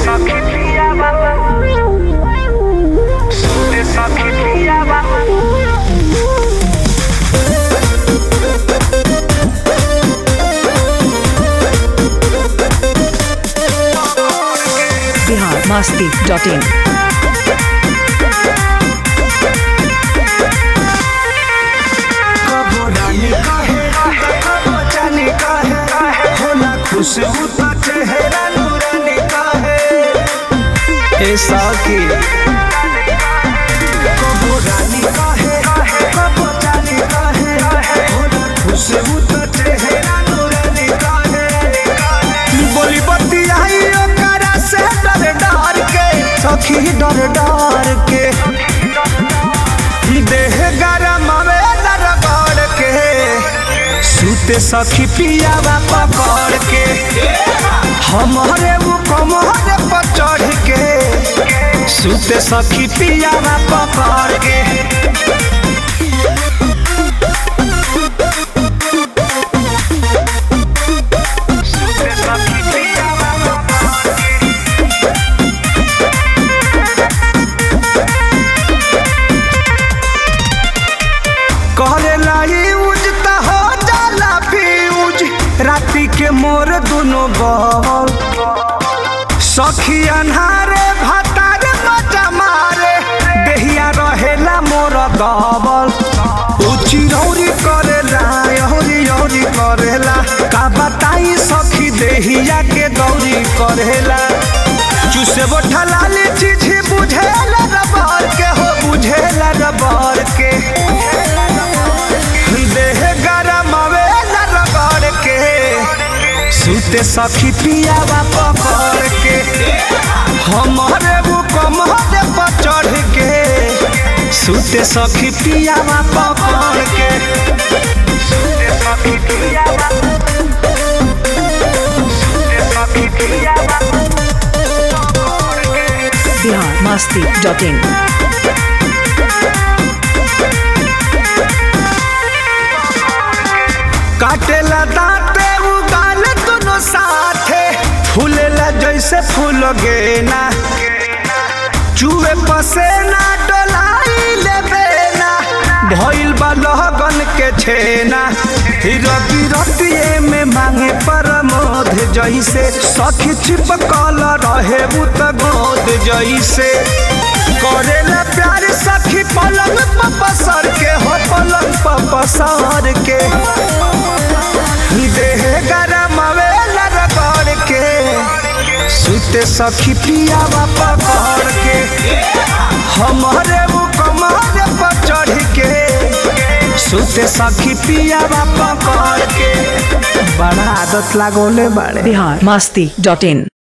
सखी पिया बाबा सुते सखी पिया बाबा बिहार मास्ती डॉट इन कबो रानी कहे कबो जानी कहे होला खुशबू तो चेहरा नूरानी कहे ए साकी कबो रानी कहे कबो जानी कहे होला खुशबू तो चेहरा नूरानी कहे बोली बत्ती आई ओकरा से डर डर के सखी डर डर के देह गरम आवेला रगड़ के सूते सखी पियावा पकड़ के हमारे वो कमर पर चढ़ के सूते सखी पियावा पकड़ के सुते सखी पिया बाबा करेला यूज त हो जाला फ्यूज राती के मोर दुनो बल सखी अन्हारे भातार मजा मारे देहिया रहेला मोर दबल उची रौरी करेला यौरी यौरी करेला का बताई सखी देहिया के दौरी करेला चुसे बोठा लाली चीज बुझेला रबर के हो बुझेला रबर के देह गरम आवेला रगड़ के सूते सखी पियावा पकड़ के हमारे वो कमर पर चढ़ के सूते सखी पियावा पकड़ के सुते सखी पिया बाबा सुते सखी पिया बाबा बिहार मास्ती डॉट इन काटेला दांते उगाल दोनों साथे फूलेला जैसे फूल गेना चूहे पसेना डोलाई लेबेना भइल बा लहगन के छेना रति रतिए में मांगे परमोध जैसे सखी छिपकल रहे उत गोद जैसे करेला प्यार सखी पलंग पपसर के हो पलंग पपसर के देह गरम आवेला रगड़ के सुते सखी पियावा पकड़ के हमारे वो कमर पर चढ़ के सुते सखी पियावा पकड़ के बड़ा आदत लागोले बाड़े बिहार मास्ती डॉट इन